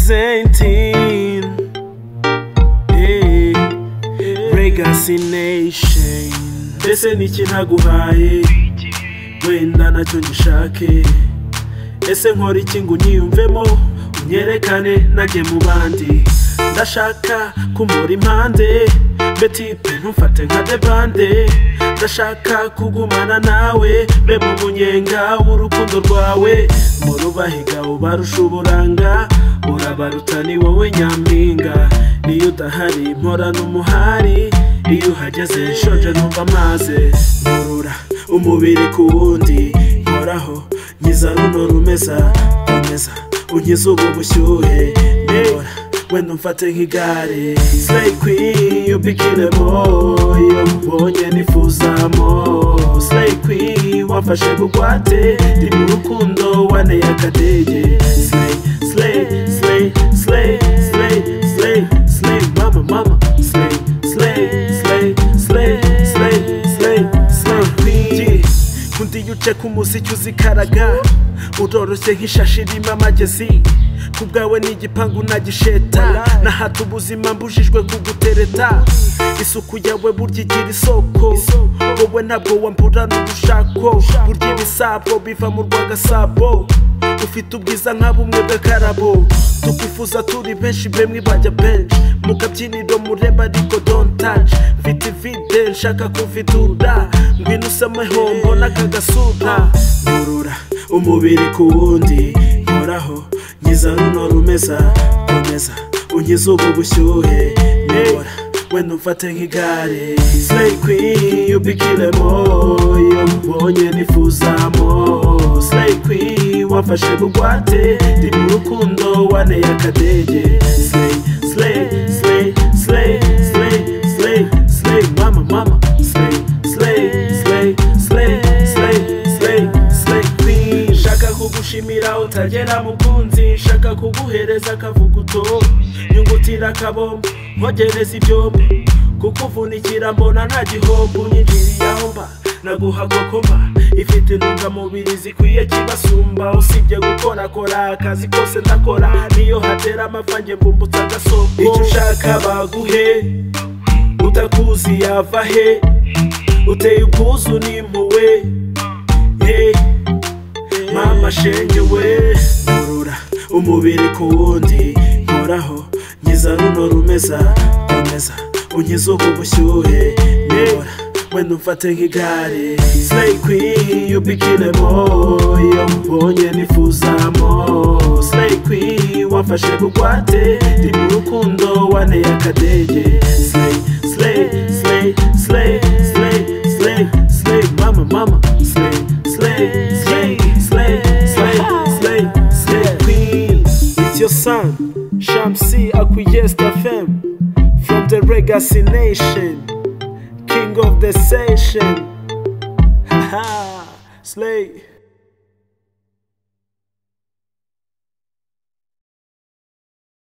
representing eh, legacy nation ese ni iki ntaguhaye wenda nacyo ngishake ese nkora iki ngo unyiyumvemo unyerekane najye mu bandi ndashaka kumura impande betipe ntumfate nka debande ndashaka kugumana nawe be mu munyenga w'urukundo rwawe murubahiga ubarusha uburanga urabaruta ni wowe nyampinga niyo udahari mporana umuhari iyo uhageze nshonje numva amaze nkurura umubiri ku wundi nkoraho nkiza runo rumeza rumeza unkiza ubu bushyuhe nkora wenda umfate nk'igare Slay Queen ubikiremo iyo mbonye nifuzamo Slay Queen wafashe bugwate ndi mu rukundo waneye akadege Slay Slay Slay Slay Slay Slay Slay mama mama Slay Slay Slay Slay Slay Slay Slay Queen undi uce k'umuziki uzikaraga uroroshye nk'ishashi irimo amagezi ku bwawe ni igipangu nagisheta nahata ubuzima mbujijwe kugutereta isuku yawe burya igira isoko wowe ntabwo wamburana ubushako burya ibisabo biva mu rwagasabo ufite ubwiza nka bumwe bw'akarabo tukufuza turi benshi bemwe bajya benshi mu kabyiniro mureba ariko dontaje mfite ivide nshaka kuvidura ngwino usemeho mbona aka gasura nkurura umubiri ku wundi nkoraho nkiza runo rumeza rumeza unkiza ubu bushyuhe nkora wenda umfate nk'igare Slay Queen ubikiremo iyo mbonye nifuzamo Slay Queen wafashe bugwate ndi mu rukundo waneye akadege Slay Slay Slay Slay Slay Slay Slay mama mama Slay Slay Slay Slay Slay Slay Slay Queen nshaka kugushimira utagera mukunzi nshaka kuguhereza akavuguto nyungutira akabombo nkogereza ibyombo kukuvunikira mbona nta gihombo unyinjiriye aho mba naguha kokoma ifite intungamubiri zikwiye kibasumba usibye gukorakora akazi kose ndakora niyo hatera amapfa njye mbumbutsa agasoko icyo ushaka baguhe utakuzi yava he uteye ubwuzu n'impuwe hey, mama shenge we nkurura umubiri ku wundi nkoraho nkiza runo rumeza rumeza unkiza ubu bushyuhe nkora wenda umfate nk'igare Slay Queen ubikiremo iyo mbonye nifuzamo Slay Queen wafashe bugwate ndi mu rukundo waneye akadege Slay Slay Slay Slay Slay Slay Slay mama mama Slay Slay Slay Slay Slay Slay Slay Queen It's your son Shamsi Akuyest FM From the Legacy Nation King of the Session Haha Slay